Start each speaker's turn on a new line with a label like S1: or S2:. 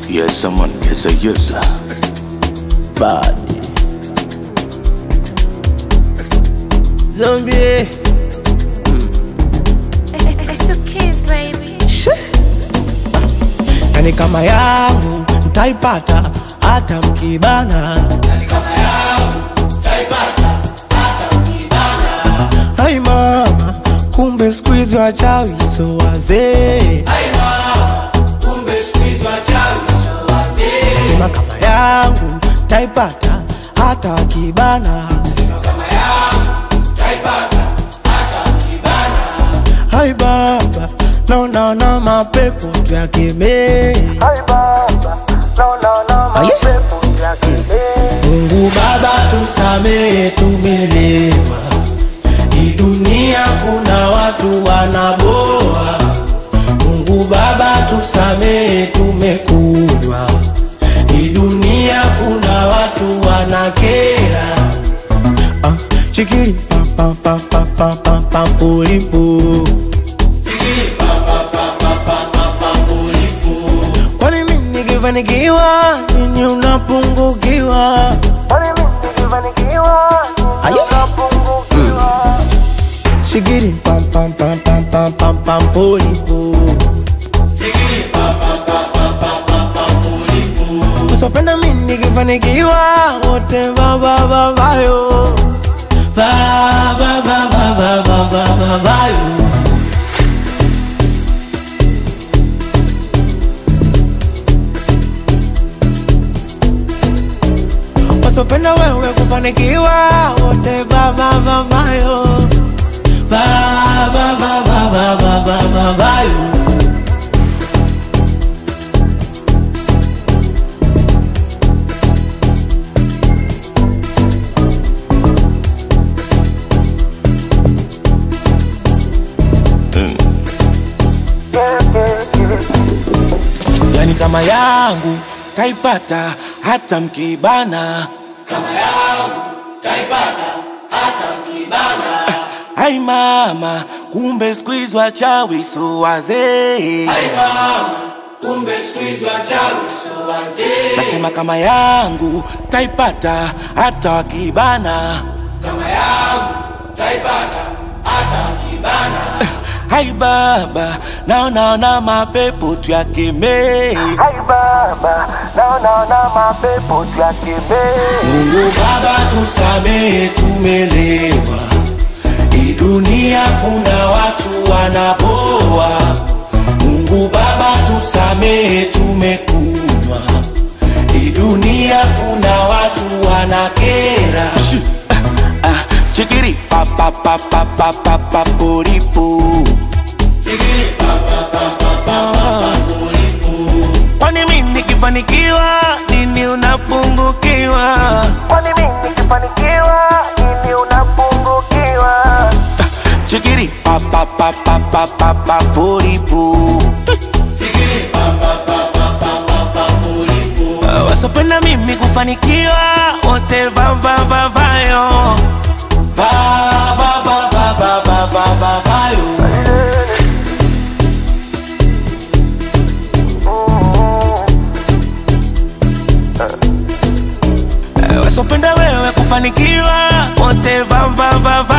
S1: Yes, someone, yes, a yes. Body.
S2: Zombie.
S3: It's the kids, baby.
S2: Yani kama yangu mtaipata hata mkibana. Hai mama, kumbe siku hizi wachawi so wazee. Sema kama yangu taipata hata wakibana. Hai baba, naona na mapepo tuyakemee. Aye. Mungu Baba tusamehe, tumelewa. Hii dunia kuna watu wanaboa. Mungu Baba tusamehe, tumekunywa. Hii dunia kuna watu wanakera. Ah, chikili pa pa pa pa pa pa pa pulipu. Kwani mimi nikifanikiwa nini unapungukiwa? Aye. Shigiri pam pam pam pam pam pam pam pulipu. Usipenda mimi nikifanikiwa wote va va va vayo. Va va va va va va va va vayo. wasopenda wewe kufanikiwa wote vavavavayo vavavavavavavayo yani kama yangu kaipata hata mkibana Ai mama, kumbe siku hizi wachawi so wazee. Nasema kama yangu taipata hata wakibana. Hai baba, naonaona mapepo tuyakemee. Mungu Baba tusamehe, tumelewa. Hii dunia kuna watu wanapoa. Mungu Baba tusamehe, tumekunywa. Hii dunia kuna watu wanakera. Ah, ah, Chikiri pa pa pa pa pa pa pa poripo. Kwani mimi nikifanikiwa nini unapungukiwa?
S4: Kwani mimi nikifanikiwa nini unapungukiwa?
S2: Chikiri pa pa pa pa pa pa pa poripo. Wasopenda mimi kufanikiwa wote va va va vayo va va va va va va va va vayo wasopenda wewe kufanikiwa wote va va va va